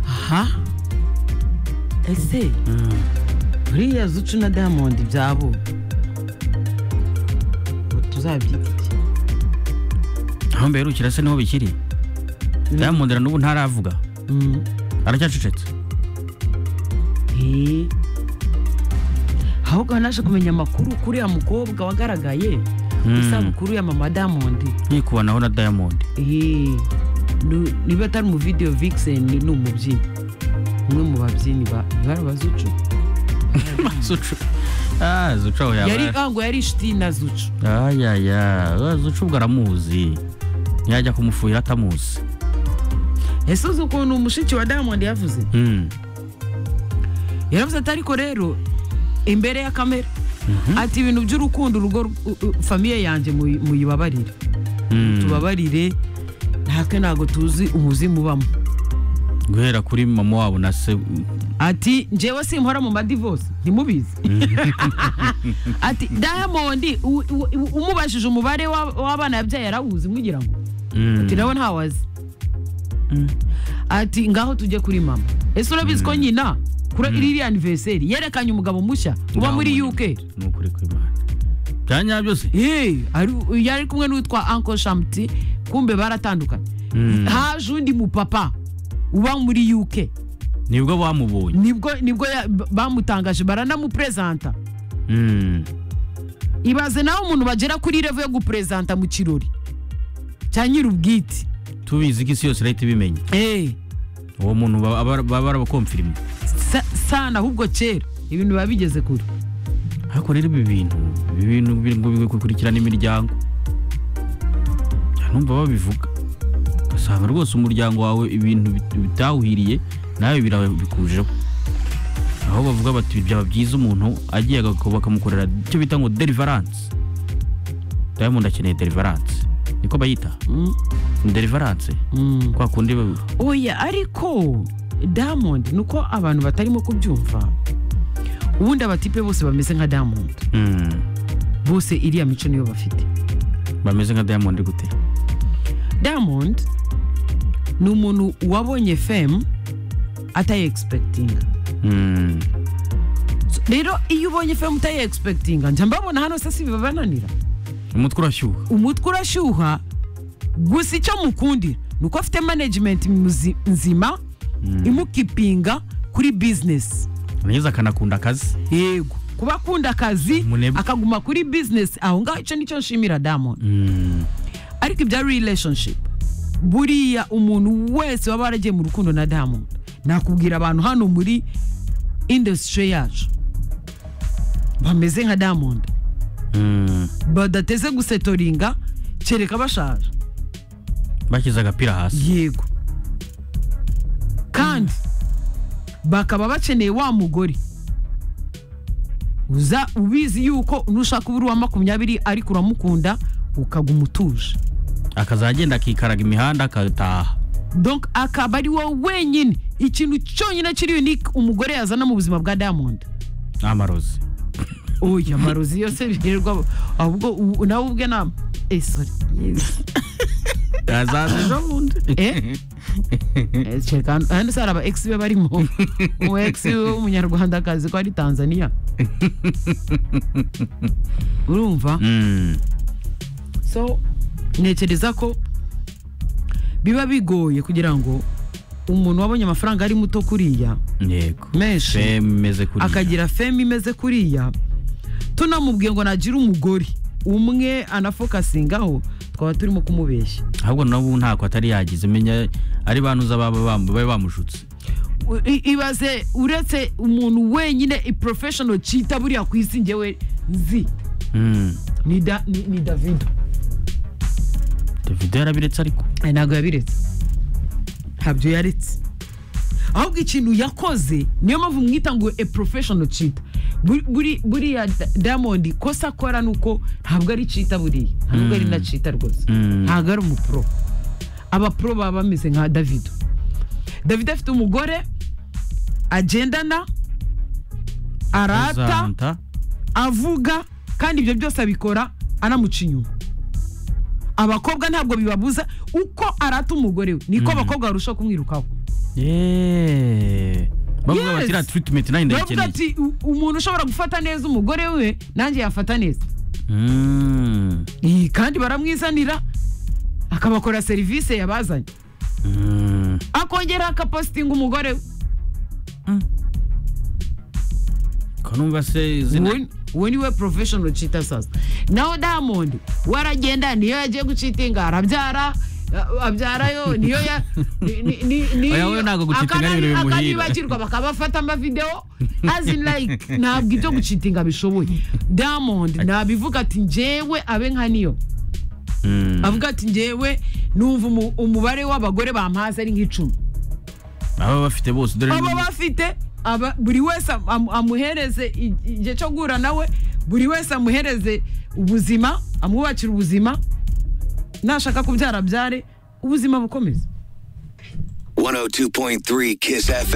aha ese buriya zucu na diamond byabo ubu tuzabyita iki aho mberukira se niho bikiri diamond na n'ubu ntaravuga Mm. aracyacecetse Eh. ahubwo naje kumenya amakuru kuri ya mukobwa wagaragaye ku Mm. isabukuru ya mama diamond nkikubanaho na diamond Eh. Nu- niba atari mu video vixen ni umubyinnyi umwe mu babyinnyi ba- bari abazucu zucu ah zucu aho yaba yari ah, ngo yari inshuti na zucu ayaya ah, zucu ubwo aramuzi yajya kumufurira atamuzi ese uzi ukuntu umushiki wa diamond yavuze Mm. yaravuze ati ariko rero imbere ya kamera ati ibintu by'urukundo urugo rw- u- u- famiye yanjye muyi- muyibabarire Mm. tubabarire natwe ntabwo tuzi umuzimu ubamo guhera kuri mama wabo na se ati njyewe simpora mu madivosi ntimubizi ati diamond u- u- u- umubajije umubare wa- w'abana yabyaye yarawuzi mwigira ngo Mm. ati nawe ntawazi Mm. ati ngaho tujye kuri mama ese urabizi ko nyina kuri iriya anniversary yerekanye umugabo mushya uba muri Diamond. uk ni ukuri kw'imana bya nyabyose Eh, ari- yari kumwe n'uwitwa uncle shamti kumbe baratandukanye Mm. haje undi mupapa uba muri uk nibwo bamubonye nibwo nibwo ya- b- bamutangaje baranamuprezanta Mm. ibaze nawe umuntu bagera kuri revo yo guprezanta mu kirori cya nyir'ubwite tubizi ko isi yose irahita ibimenya Eh, uwo muntu baba baba- baba barabakomfirima sa- sana ahubwo kera ibintu biba bigeze kure ariko rero ibi bintu ibi bintu biri ngo bikurikirana imiryango numva babivuga ugasanga rwose umuryango wawe ibintu bit- bitawuhiriye nawe birabikujeho aho bavuga bati byaba byiza umuntu agiye agak- bakamukorera icyo bita ngo deliverance diamond akeneye deliverance niko bayita Mm, deliverance mm. kwa kundi ba- oya ariko diamond ni uko abantu batarimo kubyumva ubundi abatipe bose bameze nka diamond Mm. bose iriya mico niyo bafite bameze nka diamond gute diamond ni umuntu wabonye femu atayi egispekitinga Mm. rero iyo ubonye femu utayi egispekitinga njya mbabona hano se si bibananira umutwe urashyuha umutwe urashyuha gusa icyo mukundira ni uko afite management muzi- nzima imukipinga kuri bizinesi neza akanakunda akazi yego kuba akunda akazi Umunebwe. akaguma kuri bizinesi aho ngaho icyo nicyo nshimira diamond Mm. ariko ibya relationship buriya umuntu wese waba waragiye mu rukundo na diamond nakubwira abantu hano muri industry yacu bameze nka diamond Mm. badateze gusetoringa kereka bashaje bashyize agapira hasi yego kandi bakaba bakeneye wa mugore uza ubizi yuko nushaka uba uri uwa makumyabiri ariko uramukunda ukaguma utuje akazagenda akikaraga imihanda agataha donc akaba ari wowe wenyine ikintu cyonyine kiri unique umugore yazana mu buzima bwa diamond n'amarozi oya amarozi yose birirwa ahubwo u- nawe ubwe nama eh sorry Yes. yazaza ejo bundi eh Eh, cheka hano- hano se hari aba ex be barimo umu ex w'umunyarwandakazi ko ari tanzania urumva Mm. so ntekereza ko biba bigoye kugira ngo umuntu wabonye amafaranga ari muto kuriya yego menshi bemeze kuriya akagira femme imeze kuriya tunamubwiye ngo nagira umugore umwe anafokasingaho twaba turimo kumubeshya ahubwo nawe ntako atari yagize menya ari banuza baba bam- babe bamushutse U- i- ibaze uretse umuntu wenyine iprofeshono cyita buriya ku isi ngewe nzi Mm. ni da- ni- ni davido davido yarabiretse ariko Aya, ntabwo yabiretse ntabyo yaretse ahubwo ikintu yakoze niyo mpamvu mwita ngo a professional cheater Buri- buri- buriya Da- diamond kosa akora ni uko ntabwo ari cheater buriya ntabwo ari na cheater rwose Mm. ntabwo ari umupro abapro baba bameze nka davido davido afite umugore agendana arata Azanta. avuga kandi ibyo byose abikora anamuca inyuma abakobwa ntabwo bibabuza uko arata umugore we niko abakobwa barushaho kumwirukaho yeee bavuga Yes. bati iriya tiritimenti nanjye bavuga ndayikeneye ati "U- umuntu ushobora gufata neza umugore we nanjye yafata neza Mm. Iyi, kandi baramwizanira akabakora serivisi yabazanye Mm. akongera akapositinga umugore we ko numva se izina Uwo- uwo niwe professional cheater sasa naho diamond we aragenda niyo yagiye gucitinga arabyara a- abyarayo niyo ya ni- ni- ni- ni- Oya, we ntabwo gucitinga ari ibintu bimuhira. akanibagirwa bakabafata amavidewo as in like ntabwo ibyo gucitinga bishoboye diamond nabivuga ati njyewe abe nka niyo Mm. avuga ati njyewe numva umu- umubare w'abagore bampaze ari nk'icumi baba bafite bose dore baba ni- bafite aba- buri wese am- amuhereze i- igihe cyo guhura nawe buri wese amuhereze ubuzima amwubakire ubuzima nashaka kubyara abyare ubuzima bukomeza 102.3 Kiss FM.